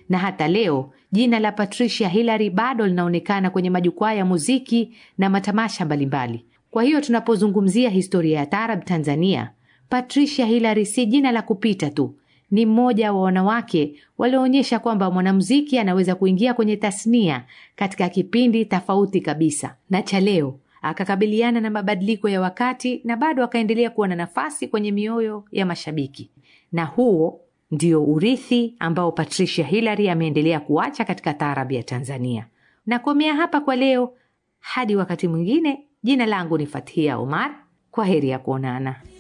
na hata leo jina la Patricia Hillary bado linaonekana kwenye majukwaa ya muziki na matamasha mbalimbali. Kwa hiyo tunapozungumzia historia ya taarab Tanzania, Patricia Hillary si jina la kupita tu, ni mmoja wa wanawake walioonyesha kwamba mwanamuziki anaweza kuingia kwenye tasnia katika kipindi tofauti kabisa na cha leo, akakabiliana na mabadiliko ya wakati na bado akaendelea kuwa na nafasi kwenye mioyo ya mashabiki, na huo ndio urithi ambao Patricia Hillary ameendelea kuacha katika taarabu ya Tanzania. Nakomea hapa kwa leo, hadi wakati mwingine. Jina langu ni Fathia Omar. Kwa heri ya kuonana.